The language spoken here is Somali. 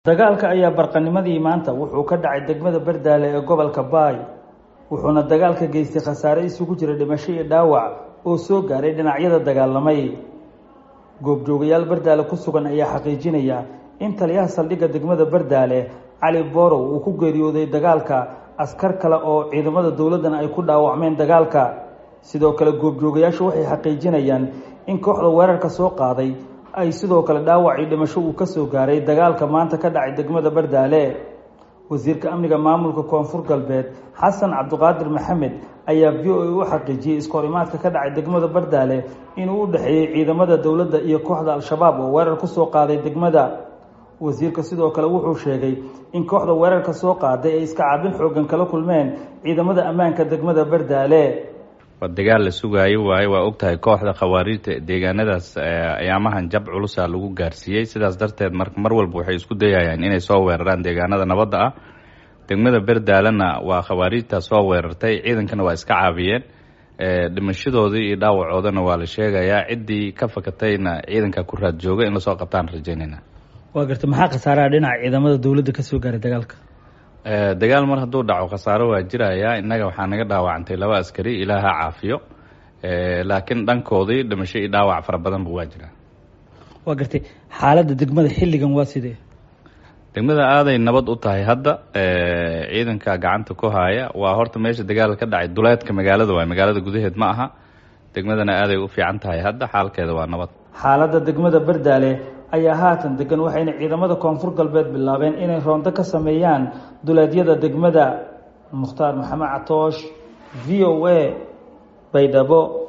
dagaalka ayaa barqanimadii maanta wuxuu ka dhacay degmada bardaale ee gobolka baay wuxuuna dagaalka geystay khasaare isugu jira dhimasho iyo dhaawac oo soo gaaray dhinacyada dagaalamay goobjoogayaal bardaale ku sugan ayaa xaqiijinaya in taliyaha saldhigga degmada bardaale cali borow uu ku geeriyooday dagaalka askar kale oo ciidamada dowladdan ay ku dhaawacmeen dagaalka sidoo kale goobjoogayaashu waxay xaqiijinayaan in kooxda weerarka soo qaaday ay sidoo kale dhaawac iyo dhimasho uu ka soo gaaray dagaalka maanta ka dhacay degmada bardaale wasiirka amniga maamulka koonfur galbeed xasan cabdiqaadir maxamed ayaa v o a u xaqiijiyey iskahorimaadka ka dhacay degmada bardaale inuu u dhexeeyey ciidamada dowladda iyo kooxda al-shabaab oo weerar ku soo qaaday degmada wasiirka sidoo kale wuxuu sheegay in kooxda weerarka soo qaaday ay iska caabin xoogan kala kulmeen ciidamada ammaanka degmada bardaale waa dagaal la sugaayo waaye waa ogtahay kooxda khawaariijta deegaanadaas ayaamahan jab culusa lagu gaarsiiyey sidaas darteed mar mar walba waxay isku dayayaan inay soo weeraraan deegaanada nabadda ah degmada berdaalena waa khawaariijta soo weerartay ciidankana waa iska caabiyeen dhimashadoodii iyo dhaawacoodana waa la sheegayaa ciddii ka fakatayna ciidanka ku raad jooga in lasoo qabtaan rajaynayna waa garta maxaa khasaaraha dhinaca ciidamada dowladda kasoo gaaray dagaalka dagaal mar hadduu dhaco khasaaro waa jirayaa innaga waxaa naga dhaawacantay laba askari ilaaha caafiyo laakiin dhankoodii dhimasho iyo dhaawac fara badanba waa jiraa waa gartay xaaladda degmada xilligan waa sidee degmada aaday nabad u tahay hadda ciidanka gacanta ku haaya waa horta meesha dagaal ka dhacay duleedka magaalada waay magaalada gudaheed ma aha degmadana aaday u fiican tahay hadda xaalkeeda waa nabad xaaladda degmada bardaale ayaa haatan degan waxayna ciidamada koonfur galbeed bilaabeen inay roondo ka sameeyaan duleedyada degmada mukhtaar maxamed catoosh v o a baydhabo